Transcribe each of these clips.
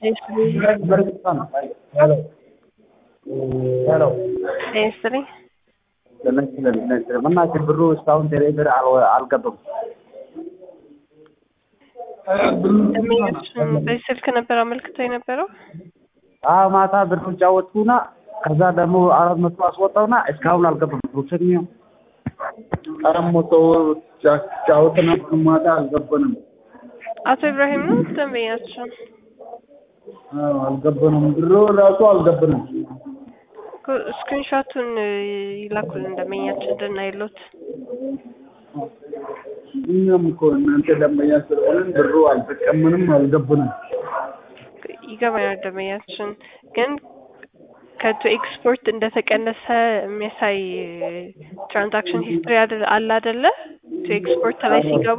ሄሎ ሄሎ ስትሪ ለምን ስለምን በእናትህ ብሩ እስካሁን ቴሌ ብር አል- አልገባም። ደንበኞችን በዚህ ስልክ ነበር አመልክተው የነበረው። አዎ ማታ ብሩን ጫወትኩና ከዛ ደግሞ አራት መቶ አስወጣውና እስካሁን አልገባም። ብሩን አራት መቶ ጫወትና ማታ አልገባንም። አቶ ኢብራሂም ነው ደንበኛችን። አዎ አልገባንም። ብሩ ራሱ አልገባንም። ስክሪንሾቱን ይላኩልን ደንበኛችን እንድናይሎት። እኛም እኮ እናንተ ደንበኛ ስለሆንን ብሩ አልተቀምንም፣ አልገባንም። ይገባኛል ደንበኛችን ግን ከቱ ኤክስፖርት እንደተቀነሰ የሚያሳይ ትራንዛክሽን ሂስትሪ አለ አይደለ? ቱ ኤክስፖርት ላይ ሲገቡ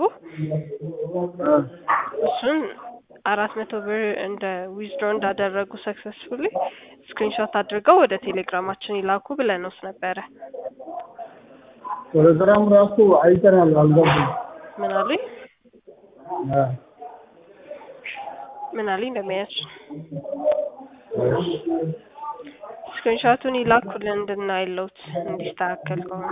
እሱን አራት መቶ ብር እንደ ዊዝድሮ እንዳደረጉ ሰክሰስፉሊ ስክሪንሾት አድርገው ወደ ቴሌግራማችን ይላኩ ብለንስ ነበረ። ቴሌግራም ራሱ አይተናል፣ አልገባም። ምን አሉኝ? ምን አሉኝ ደንበኛችን? ስክሪንሾቱን ይላኩልን እንድናይለውት እንዲስተካከል ከሆነ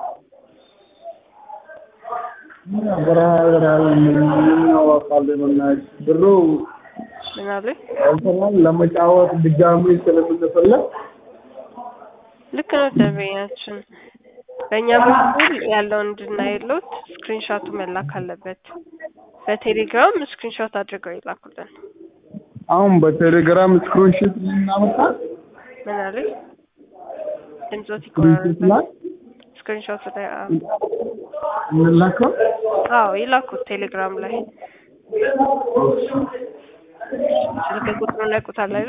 ብሩ ምን አሉኝ? አልተናል ለመጫወት ድጋሚ ስለምንፈለግ ልክ ነው ደንበኛችን። በእኛ በኩል ያለውን እንድናይሎት ስክሪንሾቱ መላክ አለበት። በቴሌግራም ስክሪንሾት አድርገው ይላኩልን። አሁን በቴሌግራም ስክሪንሾት ልናመጣ ምን አሉኝ? ድምፆት ስክሪንሾት ይቆራረጣል። ላይ ስክሪንሾት ላይ አዎ፣ እንላከው አዎ ይላኩት ቴሌግራም ላይ ስልክ ቁጥሩን ያውቁታል አይደል?